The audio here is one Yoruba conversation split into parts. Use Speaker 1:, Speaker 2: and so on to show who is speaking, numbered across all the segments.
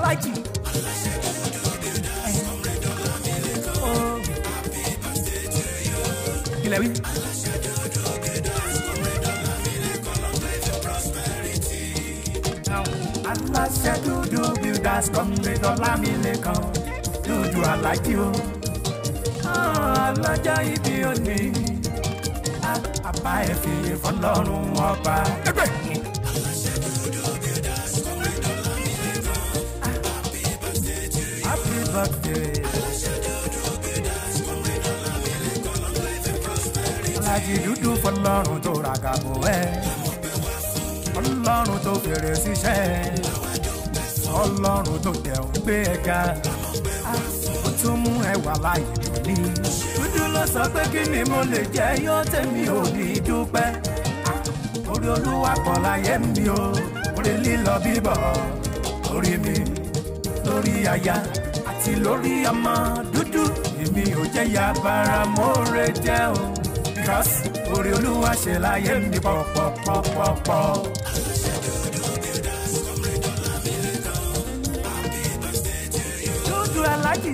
Speaker 1: alájì. Oh. Kílẹ̀ wí. aláṣẹ dúdú builders comrade ọlámilẹ́kan dúdú alájí o alájà ibi òní àbá ẹ̀ fi fọlọ́run ọba. ẹgbẹ́. happy birthday. alájí dúdú fọlọ́run tó ràgàbọ̀ ẹ̀ ọlọ́run tó fèrè síṣẹ́ ọlọ́run tó tẹ̀wọ́n gbé ẹ̀ka ó tún mú ẹwà láyé lóní. dúdú ló sọ pé kí ni mo lè jẹ́ yóò tẹ̀mí ò ní dúpẹ́ orí olúwa pọ̀ láyé mi o orí lílọ bíbọ̀ orí mi lórí aya àti lórí ọmọ dúdú èmi ò jẹ́ ya bara mọ́re jẹ́ o because orí olúwa ṣe láyé mi pọ̀pọ̀pọ̀pọ̀. dúdú alájì.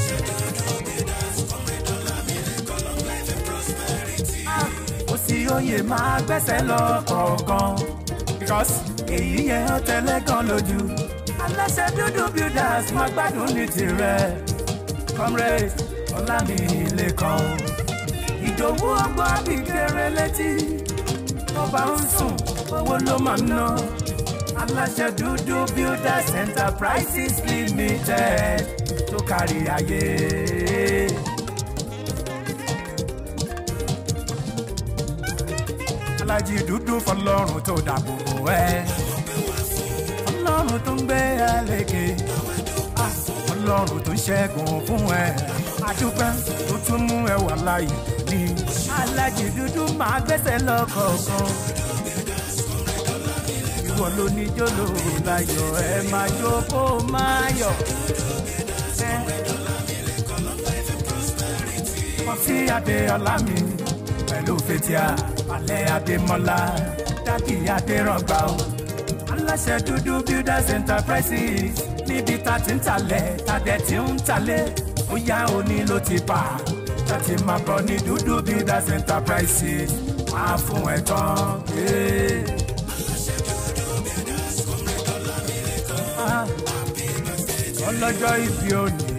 Speaker 1: kò sí oyè máa gbẹ́sẹ̀ lọ kọ̀ọ̀kan because èyí yẹn ó tẹ́lẹ̀ kan lójú. aláṣẹ dúdú builders máa gbádùn ní tirẹ̀ comrade ọlámilẹ́kan ìdòwú ọgbọ́n àbíkẹ́rẹ́ létí tó bá ń sùn owó ló máa ń ná aláṣẹ dúdú builders enterprises limited tó kárí ayé. alájí dúdú fọlọ́run tó dàbò bò ẹ́ ọlọ́run tó ń gbé ẹ lékè ọlọ́run tó ń ṣẹ́gun fún ẹ àdúpẹ́ tó tún mú ẹ wà láàyè ní alájí dúdú máa gbẹ́sẹ̀ lọ́kọ̀ọ̀kan ìwọ ló ní jóló láyọ̀ ẹ máa jó kó máa yọ̀. Kọfí Adéọlá mi pẹ̀lú Fetia Alẹ́ Adémọ́lá Dádì Adéràngbà o. Aláṣẹ dúdú Builders Enterprises níbi tá ti ń talẹ̀ tàdẹ̀ tí ń talẹ̀ ó yá òní ló ti bà láti máa bọ̀ ní dúdú Builders Enterprises máa fún ẹ̀ tán. Yeah. ọlọ́jọ́ ìbí òní